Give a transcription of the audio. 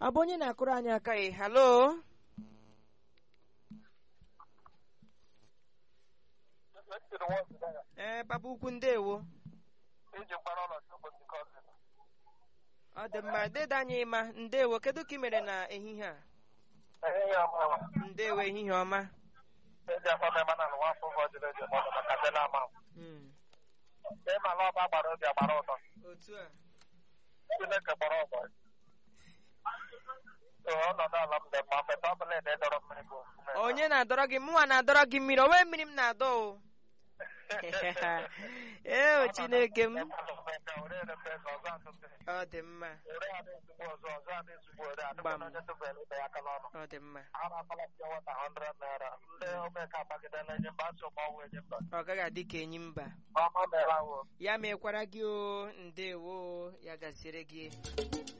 ọ bụ onye na-akụrụ anyị aka ị halo ee papa ukwu ndewo iji mkpara ọnọdụ ụbọchị nke ọzọ ọ dị mma dede anyị ma ndewo kedu ka ị mere na ehihie a ehihie ọma ndewo ehihie ọma eji afọ mema na nwa afọ ụfọ jiri eji mmadụ maka ndị na-ama Mm, ịma na ọba gbara obi agbara ụtọ otu a chineke kpọrọ ọgbọ ee ọnọdụ ala m dị mma mgbe ọ bụla ede dọrọ mmiri bụ ofufe onye na-adọrọ gị mụnwa na-adọrọ gị mmiri onwe mmiri m na-adọ o ee o chineke m ọ dị mma ore adị ezigbo ọzọ ọzọ adị ezigbo ore Gbam. adịkwana onye tụbere ibe ya aka n'ọnụ ọ dị mma a na-akpala pịa wata 100 naira ndị omeka agbagidela enye mba asị ụmụ ọnwụ enye mba ọ gaghị adị ka enyi mba ọma mere ahụ ya mekwara gị o ndewo ya gaziere gị